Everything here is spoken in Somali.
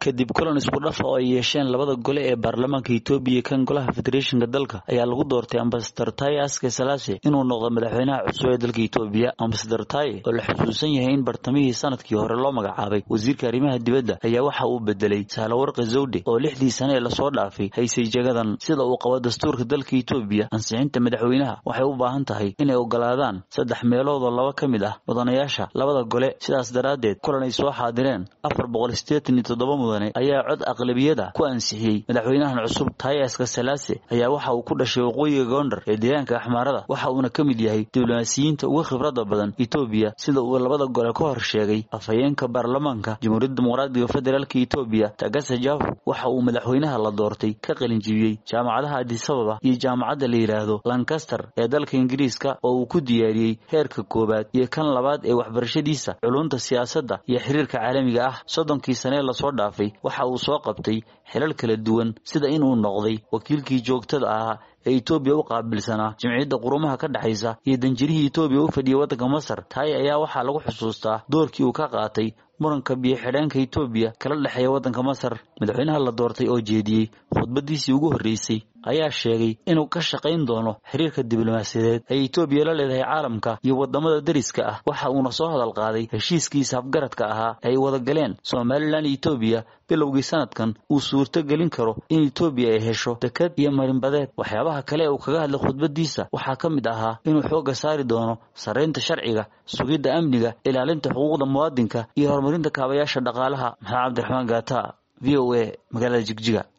kadib kulan isku dhafa oo ay yeesheen labada gole ee baarlamaanka etoobiya kan golaha federeeshinka dalka ayaa lagu doortay ambasador taye aske salaase inuu noqdo madaxweynaha cusub ee dalka etoobiya ambasador taye oo la xusuusan yahay in bartamihii sanadkii hore loo magacaabay wasiirka arrimaha dibadda ayaa waxa uu bedelay sahlawarqi zawde oo lixdii sane ee lasoo dhaafay haysay jagadan sida uu qabo dastuurka dalka etoobiya ansixinta madaxweynaha waxay u baahan tahay inay ogolaadaan saddex meelood oo laba ka mid ah mudanayaasha labada gole sidaas daraaddeed kulan ay soo xaadireen afar boqol sideetan iyo toddoba mudane ayaa cod aqlabiyada ku ansixiyey madaxweynahan cusub tayaska salaase ayaa waxa uu ku dhashay waqooyiga goondar ee deegaanka axmaarada waxa uuna ka mid yahay diblomaasiyiinta uga khibradda badan etoobiya sida uu labada gole ka hor sheegay afhayeenka baarlamaanka jamhuuriyadda dimuqraadiga federaalka etoobiya tagase jafu waxa uu madaxweynaha la doortay ka qalinjibiyey jaamacadaha adisababa iyo jaamacadda la yidhaahdo lancaster ee dalka ingiriiska oo uu ku diyaariyey heerka koowaad iyo kan labaad ee waxbarashadiisa culunta siyaasadda iyo xiriirka caalamiga ah soddonkii sanee lasoo dhaafay waxa uu soo qabtay xilal kala duwan sida inuu noqday wakiilkii joogtada ahaa ee etoobiya u qaabilsanaa jimciyadda qurumaha ka dhexaysa iyo danjirihii etoobiya u fadhiyay waddanka masar taay ayaa waxaa lagu xusuustaa doorkii uu ka qaatay muranka biyo-xidheenka etoobiya kala dhexeeya waddanka masar madaxweynaha la doortay oo jeediyey khudbadiisii ugu horreysay ayaa sheegay inuu ka shaqayn doono xiriirka diblomaasiyadeed ay etoobiya la leedahay caalamka iyo waddamada deriska ah waxa uuna soo hadal qaaday heshiiskiisa afgaradka ahaa ay wada galeen somalilan iyo etoobiya bilowgii sanadkan uu suurto gelin karo in etoobiya ay hesho dekad iyo marinbadeed waxyaabaha kale ee uu kaga hadlay khudbadiisa waxaa ka mid ahaa inuu xoogga saari doono sarraynta sharciga sugidda amniga ilaalinta xuquuqda muwaadinka iyo horumarinta kaabayaasha dhaqaalaha maxamed cabdiraxmaan gaata v o a magaalada jigjiga